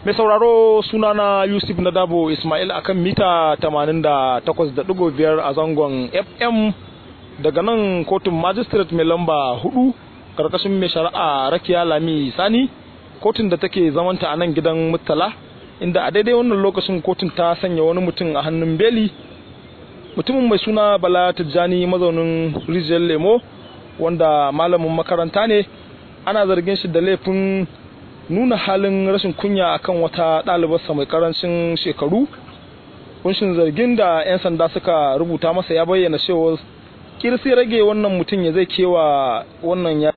mai sauraro sunana yusuf nadabo ismail akan mita 88.5 a zangon fm daga nan kotun magistrate mai lamba 4 karkashin mai shari'a rakiya lami sani kotun da take zamanta a nan gidan murtala inda a daidai wannan lokacin kotun ta sanya wani mutum a hannun beli mutumin mai suna bala tijjani mazaunin rijiyar lemo wanda malamin makaranta ne ana zargin shi da laifin nuna halin rashin kunya akan wata ɗalibarsa mai karancin shekaru kunshin zargin da 'yan sanda suka rubuta masa ya bayyana cewa kirsi rage wannan mutum ya zai kewa wannan ya